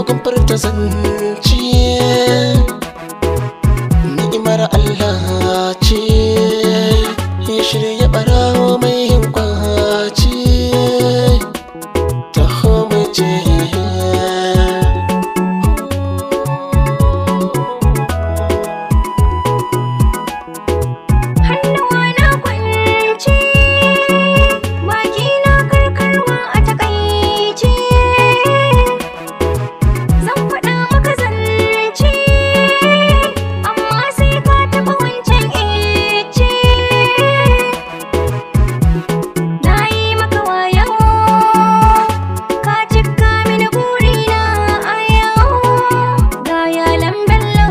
kun furta zance ni'imar Allah ce ya shirya barawo mai yin kwace ta je Hannuwa na kwance, baki na karkarwa a takaice. Zan faɗa maka zance, amma sai ka taɓa wancan ice. Na yi maka wayo, ka cika mini burina a yau, ga yalan bello.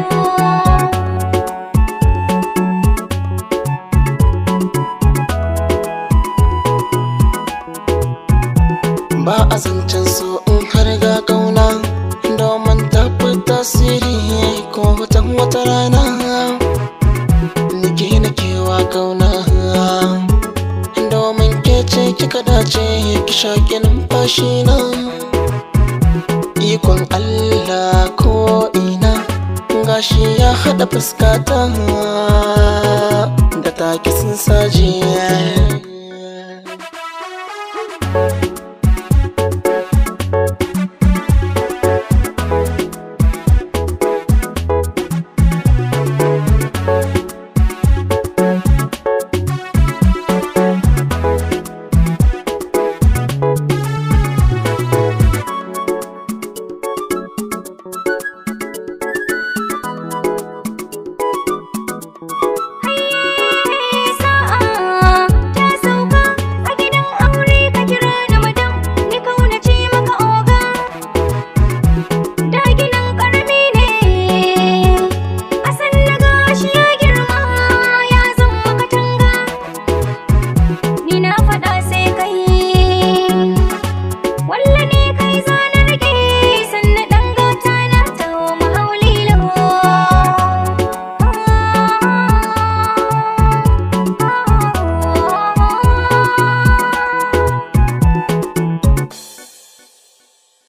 ba a zancen so in har ga kauna domin tafi tasiri ko watan wata rana nike na kewa kauna domin ke ce kika dace ki shaƙi numfashi na ikon Allah ko ina gashi ya haɗa fuskata da taki sun sajiya